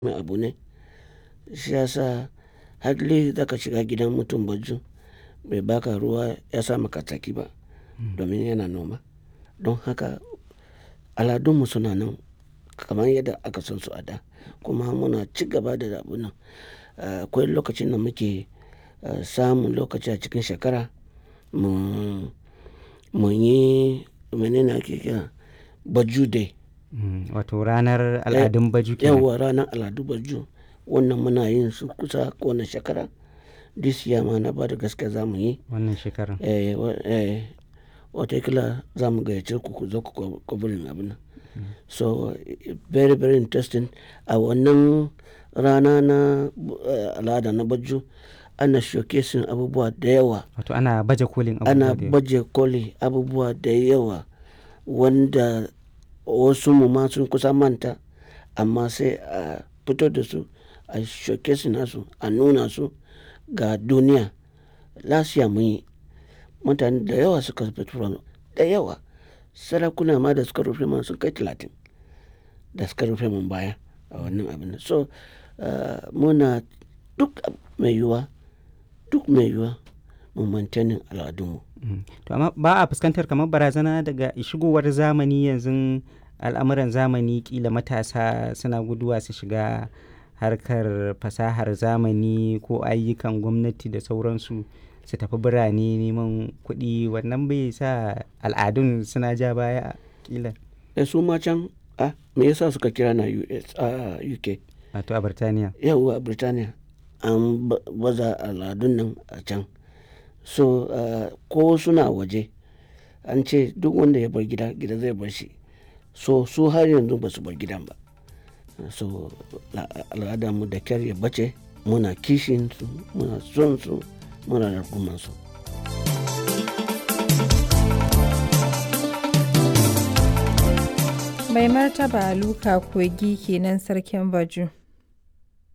mai abu ne shi ya sa hardly za ka shiga gidan mutum baju bai baka ruwa ya sa maka tsaki ba domin yana noma don haka aladunmu suna nan kamar yadda aka san su a da kuma muna ci gaba da abun nan akwai lokacin da muke samun lokaci a cikin shekara mu mu yi menene ake kira baju day wato ranar al'adun baju kenan yawwa ranar al'adu baju wannan muna yin su kusa kowane shekara this year ma na ba da gaske za mu yi wannan shekarar eh, wa- eh, watakila za mu gayyace ku ku zo ku kwabarin abin nan so eh, very very interesting a wannan rana na eh, al'ada na baju ana showcasing abubuwa da yawa wato ana baje kolin ana abubuwa da yawa. baje koli abubuwa da yawa wanda wasu mu ma sun kusa manta amma sai a fito da su a showcase nasu a nuna su ga duniya lasiya mun yi mutane da yawa suka fito da yawa sarakuna ma da suka rufe man sun kai talatin da suka rufe mun baya a wannan abin so uh, muna duk mai yiwuwa duk mai yiwuwa mu mantanin al'adunmu Mm. to amma ba a fuskantar kamar barazana daga shigowar zamani yanzu al'amuran zamani kila matasa suna guduwa su shiga harkar fasahar zamani ko ayyukan gwamnati da sauransu su tafi birane neman kuɗi wannan bai sa al'adun suna ja baya kila da su ma can a me yasa suka kira na US a UK wato a Birtaniya yawwa Birtaniya an ba- baza al'adun nan a can so uh, ko suna waje an ce duk wanda ya bar gida gida zai bar shi so su har yanzu ba su bar gidan ba so la- al'adar mu da kyar ya bace muna kishin su muna son su muna rarkuman su Mai martaba Luka Kogi kenan sarkin Baju.